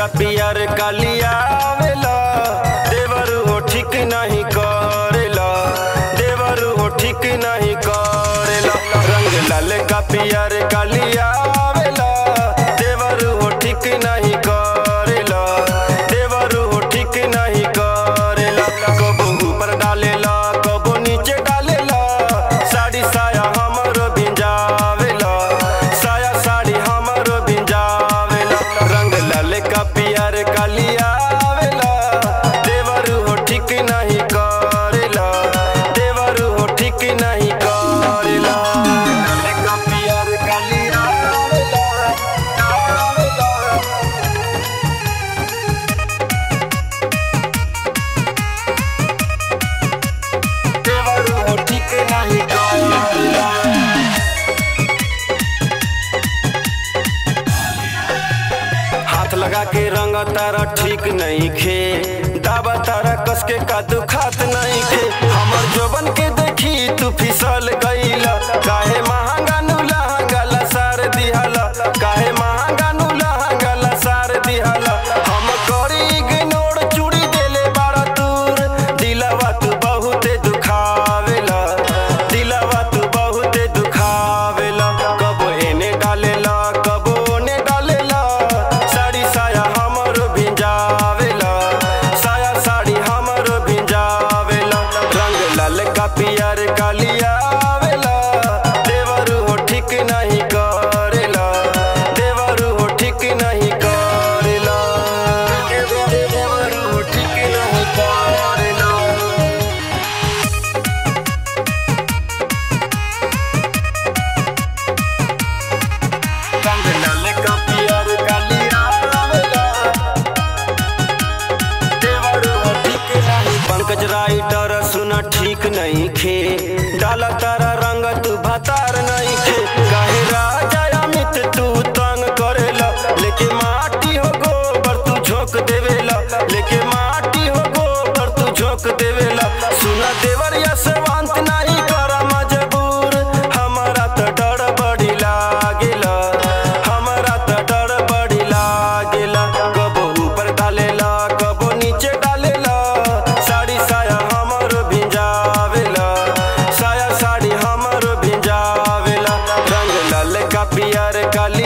का पियर कालिया आवेला देवर हो ठीक नहीं करेला देवर हो ठीक नहीं करेला रंग लाल का पियर कालिया आवेला देवर हो ठीक नहीं करेला देवर हो ठीक नहीं करेला कबो ऊपर डालेला कबो नीचे डालेला साड़ी साया हमरो भिंजावेला साया साड़ी हमरो भिंजावेला रंग लाल का पियर कालिया आवेला देवर हो ठीक नहीं करेला देवर हो ठीक नहीं करेला लाल का पियर कालिया आवेला आवेला देवर हो ठीक नहीं करेला हाथ लगा के रंग तारा ठीक नहीं खे दावा तारा कस के का तू खात नहीं खे हमर जोबन के देखी तू फिसल गईला काहे महंगा नु लहंगा लसार दिहला काहे महंगा नु लहंगा लसार दिहला हम करी इग्नोर चूड़ी देले बाड़ा दूर दिलवा तू बहुते दुखावेला दिलवा तू बहुते दुखावेला कबो एने डालेला कबो ओने डालेला साड़ी साया हमरो भिंजावेला साया साड़ी हमरो भिंजावेला रंग लाल का पियर कालिया आवेला देवर हो ठीक नहीं करेला देवर हो ठीक नहीं करेला देवर हो ठीक नहीं करेला रंग लाल का पियर कालिया आवेला देवर हो ठीक नहीं पंकज राइटर सुना ठीक नहीं खे डाला तारा रंग तू भतार नहीं खे काहे राजा अमित तू तंग करेला लेके माटी हो गोबर तू झोंक देवेला लेके माटी हो गोबर तू झोंक देवेला सुना देवर यशवंत नहीं करा मजबूर हमारा तो डर बड़ी लागेला हमारा तो डर बड़ी लागेला कबो ऊपर डालेला कबो नीचे डालेला साड़ी साया हमरो भिंजावेला साया साड़ी हमरो भिंजावेला रंग लाल का पियर काली